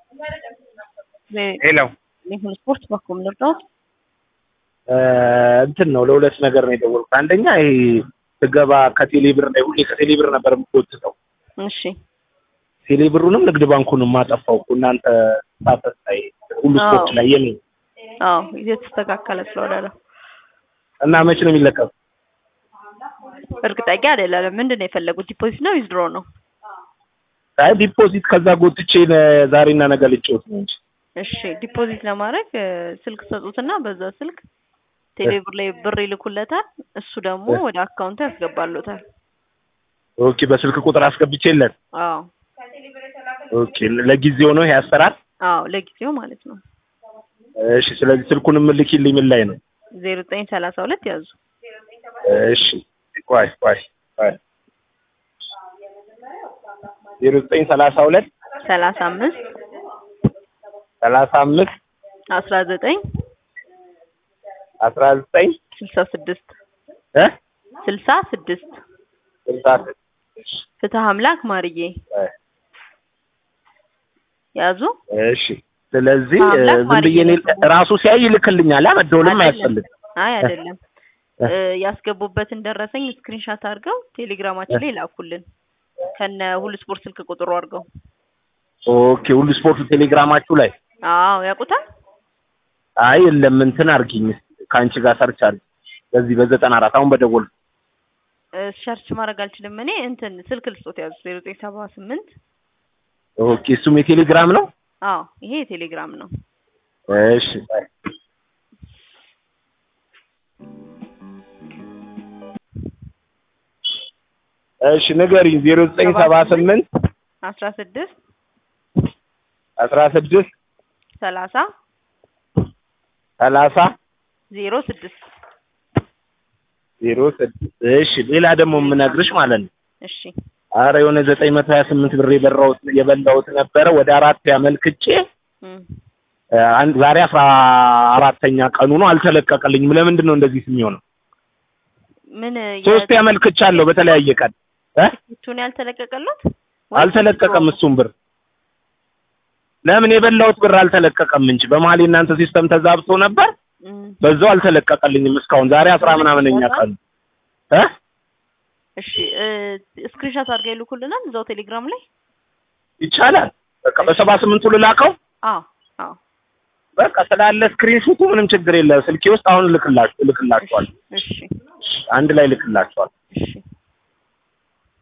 ሄሎ ይሁን ስፖርት በኩል ልርዳዎት? እንትን ነው ለሁለት ነገር ነው የደወልኩት። አንደኛ ይሄ ስገባ ከቴሌ ብር ላይ ሁሌ ከቴሌ ብር ነበር የምትወጥተው። እሺ ቴሌ ብሩንም ንግድ ባንኩንም ማጠፋው እኮ እናንተ ሳተስ ላይ ሁሉ አዎ። ስፖርት ላይ የኔ አዎ የተስተካከለ ስለሆነ ነው። እና መቼ ነው የሚለቀቁ? እርግጠኛ አይደለም። ምንድን ነው የፈለጉት? ዲፖዚት ነው ዊዝድሮ ነው? አይ ዲፖዚት ከዛ ጎትቼ ነ- ዛሬና ነገ ልጫወት ነው እንጂ እሺ ዲፖዚት ለማድረግ እ፣ ስልክ ሰጡትና በዛ ስልክ ቴሌብር ላይ ብር ይልኩለታል። እሱ ደግሞ እ። ወደ አካውንቱ ያስገባሉታል። ኦኬ በስልክ ቁጥር አስገብቼለት አዎ ኦኬ ለጊዜው ነው ይሄ አሰራር አዎ ለጊዜው ማለት ነው። እሺ ስለዚህ ስልኩን የምልኪልኝ ምን ላይ ነው ዜሮ ዘጠኝ ሰላሳ ሁለት ያዙ እሺ ቆይ ቆይ ቆይ ዜሮ ዘጠኝ ሰላሳ ሁለት ሰላሳ አምስት ሰላሳ አምስት አስራ ዘጠኝ አስራ ዘጠኝ ስልሳ ስድስት እ ስልሳ ስድስት ስልሳ ስድስት ፍትህ አምላክ ማርዬ ቆይ ያዙ። እሺ ስለዚህ እ, አምላክ ዝም ብዬ እኔ ማርዬ ራሱ ሲያይ ይልክልኛል አ መደወልም አይደለም። አያስፈልግም አይ አይደለም እ፣ ያስገቡበትን ደረሰኝ ስክሪንሻት አድርገው ቴሌግራማችን ላይ ላኩልን ከነ ሁሉ ስፖርት ስልክ ቁጥሩ አድርገው። ኦኬ ሁሉ ስፖርት ቴሌግራማችሁ ላይ አዎ ያውቁታል። አይ የለም እንትን አርጊኝ ከአንቺ ጋር ሰርች አርጊ በዚህ በዘጠና አራት አሁን በደወል እ፣ ሰርች ማድረግ አልችልም እኔ እንትን ስልክ ልስጦት ያዙ ዜሮ ዘጠኝ ሰባ ስምንት ኦኬ እሱም የቴሌግራም ነው አዎ ይሄ የቴሌግራም ነው። እሺ ቆይ። እሺ ንገሪኝ ዜሮ ዘጠኝ ሰባ ስምንት አስራ ስድስት አስራ ስድስት ሰላሳ ሰላሳ ዜሮ ስድስት ዜሮ ስድስት እሺ ሌላ ደግሞ የምነግርሽ ማለት ነው እሺ አረ የሆነ ዘጠኝ መቶ ሀያ ስምንት ብር የበራሁት የበላሁት ነበረ ወደ አራት ያመልክቼ እም፣ እ፣ አንድ ዛሬ አስራ አራተኛ ቀኑ ነው አልተለቀቀልኝም ለምንድን ነው እንደዚህ የሚሆነው ምን ሶስት ያመልክቻለሁ በተለያየ ቀን እ የቱን ያልተለቀቀሉት አልተለቀቀም እሱም ብር ለምን የበላሁት ብር አልተለቀቀም እንጂ በመሀል የእናንተ ሲስተም ተዛብቶ ነበር እም፣ በዛው አልተለቀቀልኝም እስካሁን ዛሬ አስራ ምናምነኛ ቀኑ እ እሺ እ፣ ስክሪንሻት አድርገው ይልኩልናል እዛው ቴሌግራም ላይ ይቻላል በቃ በሰባ ስምንቱ ልላከው አዎ አዎ በቃ ስላለ ስክሪን ሹቱ ምንም ችግር የለም ስልኬ ውስጥ አሁን ልክላችሁ ልክላችኋል እሺ አንድ ላይ ልክላችኋል እሺ